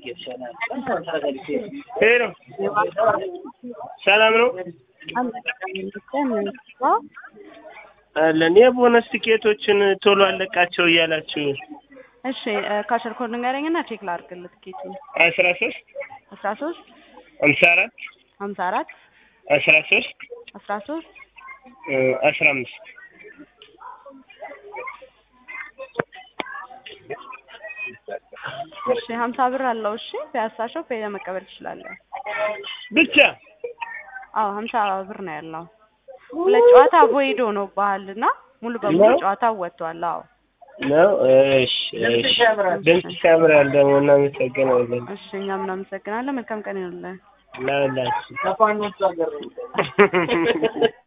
ሄሎ ሰላም ነው አለን። የቦነስ ቲኬቶችን ቶሎ አለቃቸው እያላችሁ እሺ ካሸር ኮድ ንገረኝና ቼክ ላድርግልህ ትኬቱን። አስራ ሶስት አስራ ሶስት ሀምሳ አራት ሀምሳ አራት አስራ ሶስት አስራ ሶስት አስራ አምስት እሺ ሀምሳ ብር አለው። እሺ ፒያሳ ሾፕ ሄደህ መቀበል ትችላለህ። ብቻ አዎ ሀምሳ ብር ነው ያለው። ሁለት ጨዋታ ቮይድ ሆኖብሃል እና ሙሉ በሙሉ ነው? ጨዋታው ወጥቷል። አዎ ነው። እሺ እሺ። ድምፅሽ ያምራል ደግሞ እናመሰግናለን። እሺ እኛም እናመሰግናለን። መልካም ቀን ይሁንልህ። ለሁላችሁ